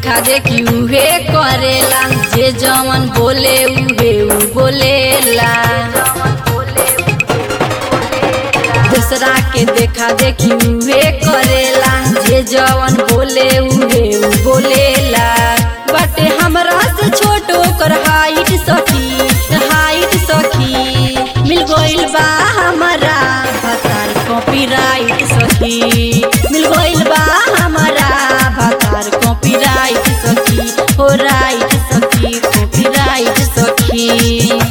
देखा देखी उहे करेला जे जवन बोले उहे उ बोलेला दूसरा के देखा देखी उहे करेला जे जवन बोले उहे उ बोलेला बाटे हमरा से छोट ओकर हाइट सखी हाइट सखी मिल गइल बा हमरा भतार कॉपीराइट सखी मिल गइल बा हमरा भतार कॉपीराइट सखी हो राइट सखी कॉपीराइट सखी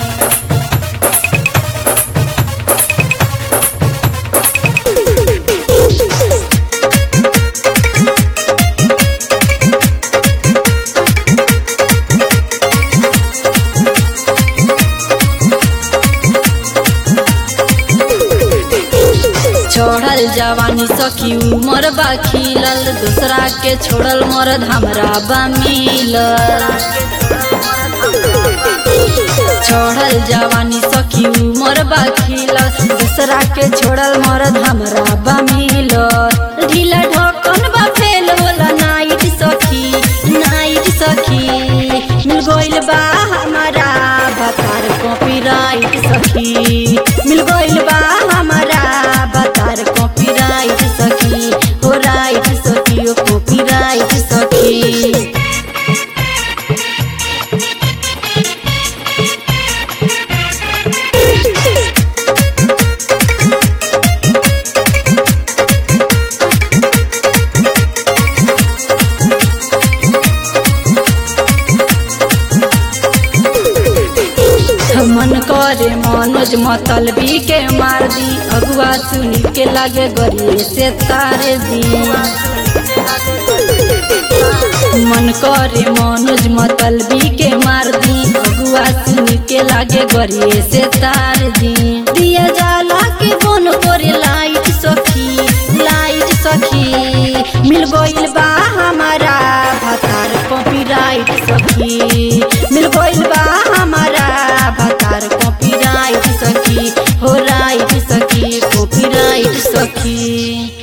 छोड़ल जवानी सखी उमर बा खिलल दूसरा के छोड़ल मरद हमरा बा मिलल छोड़ल जवानी सखी उमर बा खिलल दूसरा के छोड़ल मरद हमरा बा मिलल ढीला ढकन बा फेल होला नाइट सखी नाइट सखी मिल गइल बा हमारा भतार कॉपीराइट सखी मिल गइल बा हमारा भतार कॉपीराइट सखी हो राइट सखी ओ कॉपीराइट सखी मन करे मनोज मतलबी के मार दी अगुआ सुनी के लागे गरिए से तारे दी मन करे मनोज मतलबी के मार दी अगुआ सुनी के लागे गरिए से तार दी दिया जाला के बन करे लाइट सखी लाइट सखी मिल गइल बा हमारा भतार कॉपीराइट सखी मिल गइल बा हमारा भतार कॉपीराइट सखी हो राइट सखी कॉपीराइट सखी